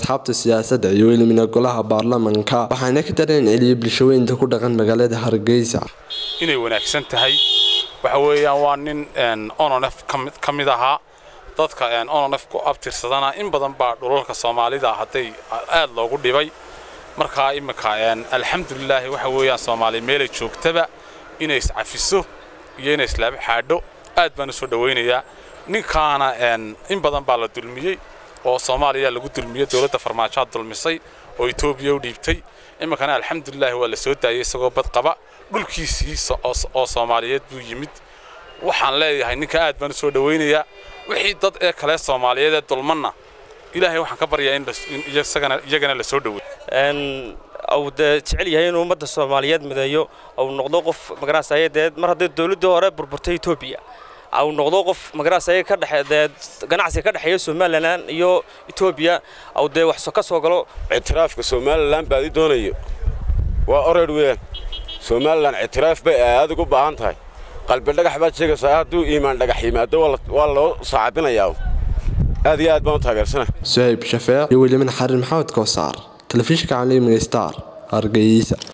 asxaabta siyaasadda iyo welimina golaha baarlamanka waxaana ka dareen celiyay bulshaweynta ku dhaqan magaalada hargeysa inay wanaagsan tahay waxa weeyaan waa nin ononef ka mid ahaa dadka ononef ku abtirsadana in badan baa dhulalka soomaalida hadday aad loogu dhibay markaa imminka alxamdulilaahi waxa weeyaan soomaaliya meelay joogtaba inay iscafiso iyo inay islaaba xaadho aad baan u soo dhowaynayaa ninkaana in badan baa la dulmiyey oo soomaaliya lagu dulmiyey dowladda farmaajoa dulmisay oo etoobiya u dhiibtay iminkana alxamdulilaahi waa la soo daayey isagoo bad qaba dhulkiisii oo soomaaliyeed buu yimid waxaan leeyahay ninka aad baan u soo dhowaynayaa wixii dad ee kale soomaaliyeed ee dulmanna ilaahay waxaan ka baryaa in iyagana la soo dhowey au dee jecel yahay inuu ummadda soomaaliyeed mideeyo au noqdo qof magaraasaye dee mar hadday dowladdii hore burburtay etoobiya au noqdo qof magaraasaye ka dhexe dee ganacsiga ka dhexeeya somalilan iyo etoobiya au dee wax ka soo galo ictiraafka somalilan baadi doonayo waa oreer weeyaan somalilan ictiraaf bay aad ugu baahan tahay qalbi dhagax baad sheegaysaa hadduu iimaan dhagax yimaado waa loo saacabinayaa aad iyo aad baan u taageersana suhayb shafeec iyo weliman xarin maxamed koosaar telefishinka caalamiga star hargeysa